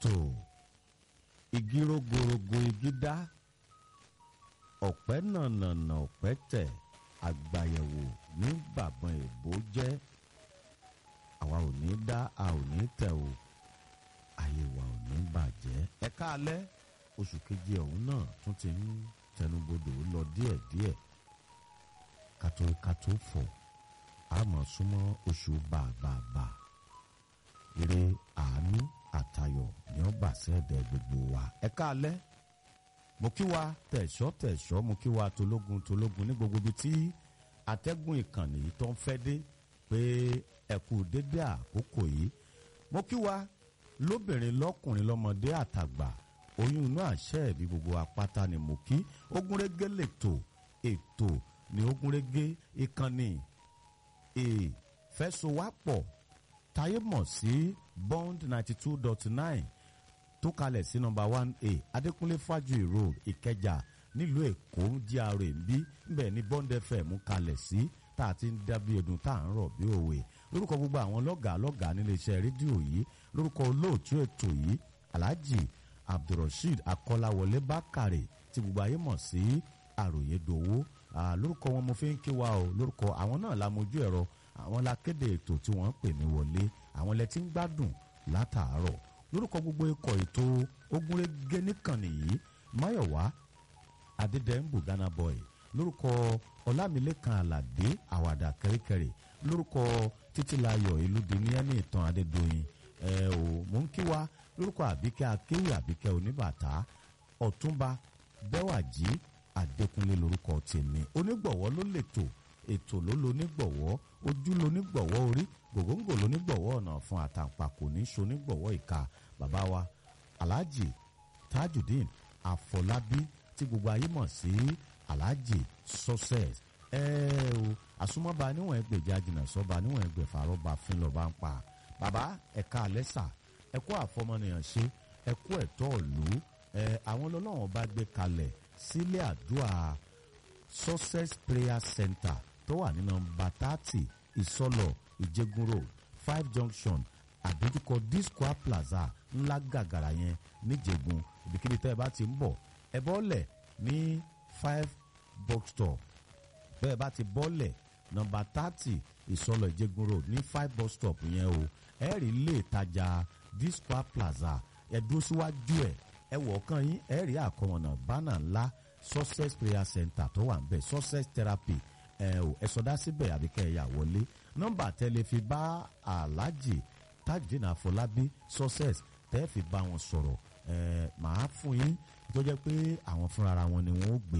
tó igi rogorogo igi dá ọ̀pẹ́ nànànà ọ̀pẹ́ tẹ̀ àgbàyẹ̀wò ní bàbọn èbó jẹ́ àwa ò ní dá a ò ní tẹ̀ o ayé wa ò ní bàjẹ́ ẹ káalẹ́ oṣù keje ọ̀hún náà tún ti ń tẹnubodò lọ díẹ̀díẹ̀ kátó kátó fọ̀ àmọ́ súnmọ́ oṣù bàbàbà ire àánú àtayọ̀ ni ó bà sẹ́ẹ̀dẹ̀ gbogbo wa ẹ káalẹ́ mo kí wa tẹ̀sọ́ tẹ̀sọ́ mo kí wa tológun tológun ní gbogbo ibi tí atẹ́gùn ìkànnì yìí tó ń fẹ́ dé pé ẹ kú dédé àkókò yìí mo kí wa lóbìnrin lọ́kùnrin lọ́mọdé àtàgbà oyún inú àṣẹ ìbí gbogbo apáta ni mo kí ogúnrégé lètò ètò ní ogúnrégé ìkànnì ìfẹsowápọ̀ táyé mọ̀ sí bond ninety two dot nine tó kalẹ̀ sí nọmba one a adékúnlé fájuyì road ìkẹjà nílùú èkó gra ń bí nbẹ ní bond fm kalẹ̀ sí tá a ti ń dábí ẹdun tá à ń rọ̀ bí òwe lórúkọ gbogbo àwọn lọ́gàá lọ́gàá nílé iṣẹ́ rédíò yìí lórúkọ olóòtú ètò yìí alhaji abdulrasheed akọ́láwọlé bákàrè tí gbogbo ayé mọ̀ sí àròyé dòwó lórúkọ wọn mo fi ń kí wa o lórúkọ àwọn náà la mojú ẹ̀rọ àwọn la kéde ètò tí wọ́n ń pè ní wọlé àwọn lẹ ti ń gbádùn látàárọ̀ lórúkọ gbogbo ikọ̀ ètò ogúnrégé nìkànnì yìí máyọ̀wá adédèmbù ghana boy lórúkọ ọlámilẹ́kan aládé àwàdà kẹ́ríkẹ́rí lórúkọ títílayọ̀ ìlúdi ní ẹni ìtàn adédọ́yìn ẹ ò mò ń kí wa lórúkọ àbíkẹ́ akéwì àbíkẹ́ oníbàtà ọ̀túnba bẹ́wàjì adékúnlé lórúkọ tèmi onígbọ̀wọ́ ló lètò ètò ló lo onígbọ̀wọ́ ojú lo onígbọ̀wọ́ orí gògóńgò ló onígbọ̀wọ́ ọ̀nà fún àtàǹpàkò ní sonígbọ̀wọ́ ìka bàbá wa alhaji tajudeen àfọlábí tí gbogbo ayé mọ̀ sí alhaji success ẹ o àsomọ́ba níwọ̀n ẹgbẹ̀já jìnnà sọ́ba níwọ̀n ẹgbẹ̀fà rọ́ba fún lọ́ba ń pa bàbá ẹ̀ka àlẹ́sà ẹ̀kú àfọmọnìyàn ṣe ẹ̀kú ẹ̀tọ́ ìlú ẹ̀ àwọn ọlọ́wọ́n bá gbé kalẹ̀ sílé àdúrà success prayer center tó wà ní nọ́mbà thirty ìsọlọ ìjẹgun road five junction àdójúkọ disco plaza ńlá gàgàrà yẹn níjẹgun ibikíbi tẹ́ ẹ bá ti ń bọ̀ ẹ bọ́lẹ̀ ní five box stop bẹ́ẹ̀ bá ti bọ́lẹ̀ nọ́mbà thirty ìsọlọ ìjẹgun road ní five bus stop yẹn o ẹ rí ilé ìtajà disco plaza ẹ dúró síwájú ẹ ẹ wọ̀ ọ̀kan yín ẹ rí àkọmọ̀nà bánà ńlá success prayer center tó wà ń bẹ̀ success therapy ẹ ò ẹ sọdá síbẹ̀ àbí kẹ́ ẹ yà wọlé nọ́mbà tẹ́lẹ̀ fi bá aláàjì tajudeen àfọlábí success tẹ́ fi bá wọn sọ̀rọ̀ ẹ màá fún yín tó jẹ́ pé àwọn fúnra wọn ni wọ́n ó gbé